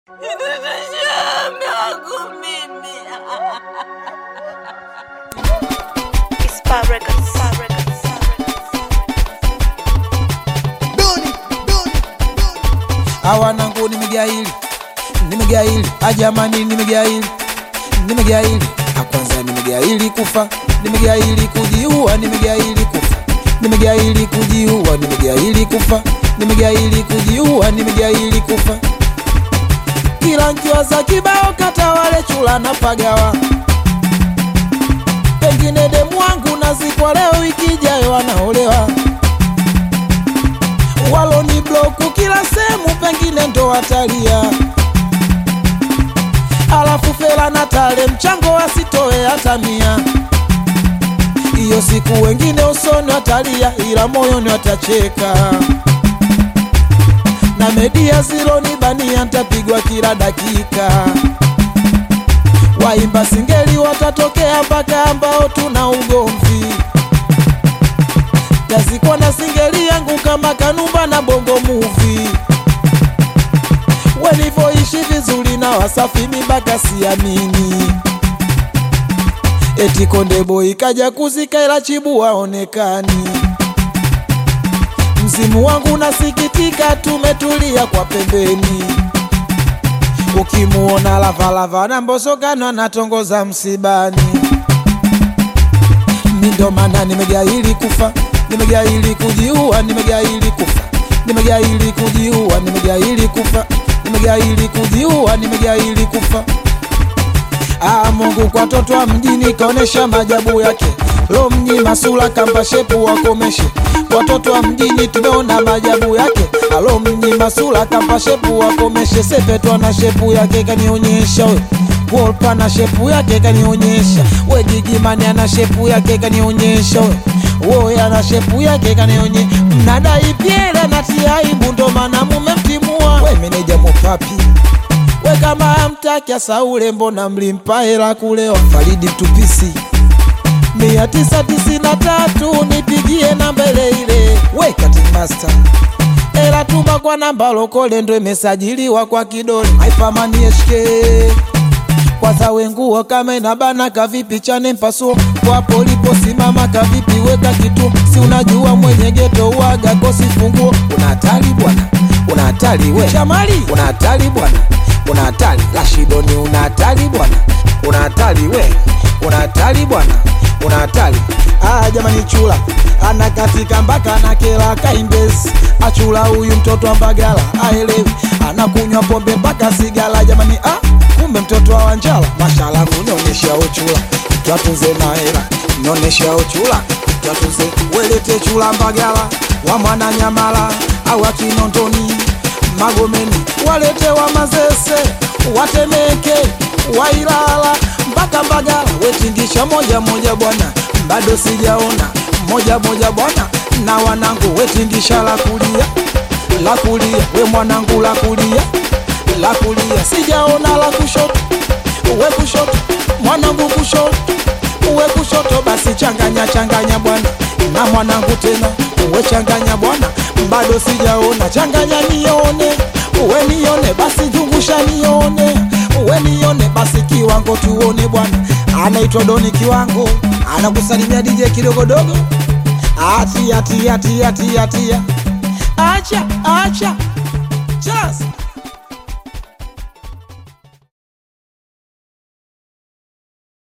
awanangu nimegaili nimegaili ajamani nimegaili nimegaili akwanza nimegaili kufa nimegaili kujiua nimegaili kufa nimegaili kujiua nimegaili kufa nimegaili kujiua nimegaili kufa kila nkiwaza kibao kata wale chula na pagawa pengine demu wangu nazikwa leo wiki ijayo anaolewa waloni bloku kila sehemu pengine ndo watalia alafu fela na tale mchango asitoe hata mia hiyo siku wengine usoni watalia ila moyoni watacheka na media ziloni bania ntapigwa kila dakika waimba singeli watatokea mpaka ambao tuna ugomvi tazikwa na singeli yangu kama kanumba na bongo muvi walivyoishi vizuri na wasafi mibaka siamini eti konde boy kaja kuzika ila chibu waonekani mzimu wangu nasikitika tumetulia kwa pembeni ukimuona lavalava na mbosokano anatongoza msibani mindo maana nimegaili kufa nimegaili kujiua nimegaili kufa nimegaili kujiua nimegaili kufa nimegaili kujiua nimegaili kufa Ah, Mungu kwa toto wa mjini kaonesha majabu yake lo mnyima sura kamba shepu wakomeshe watoto wa mjini tumeona majabu yake alo mnyima sura kamba shepu wakomeshe sepetwa na shepu yake kanionyesha we Wolpa na shepu yake kanionyesha we gigimani ana shepu yake kanionyesha we woye ana shepu yake kanionye mnadai pyele natia aibu ndo maana mumemtimua we meneja mopapi we kama amtaki asaule mbona mlimpa hela kulewa faridi mtupisi mia tisa tisini na tatu nipigie namba ile ile we cutting master ela tuma kwa namba lokole ndo imesajiliwa kwa kidole haipamani hk kwanza wenguo kama inabana kavipi chane mpasuo kwapo uliposimama kavipi weka kitu si unajua mwenye geto waga kosi funguo una hatari bwana una hatari we shamali una hatari bwana una hatari lashidoni una hatari bwana una hatari we una hatari bwana una hatari ah jamani chula anakatika mpaka na kela kaimbezi achula huyu mtoto wa mbagala aelewi anakunywa pombe mpaka sigala jamani ah kumbe mtoto wa wanjala mashala kunionyesha uchula twatunze na hela nionyesha uchula twatunze welete chula mbagala wa mwana nyamala au akinondoni magomeni walete wa mazese watemeke wailala mpaka mbagala wetingisha moja moja bwana bado sijaona moja moja bwana na wanangu wetingisha la kulia la kulia we mwanangu la kulia la kulia sijaona la kushoto uwe kushoto mwanangu kushoto uwe kushoto basi changanya changanya bwana na mwanangu tena uwe changanya bwana bado sijaona changanya nione uwe nione basi zungusha nione uwe nione basi kiwango tuone bwana anaitwa doni kiwango anakusalimia dj kidogodogo atia tia tia tia tia acha acha chas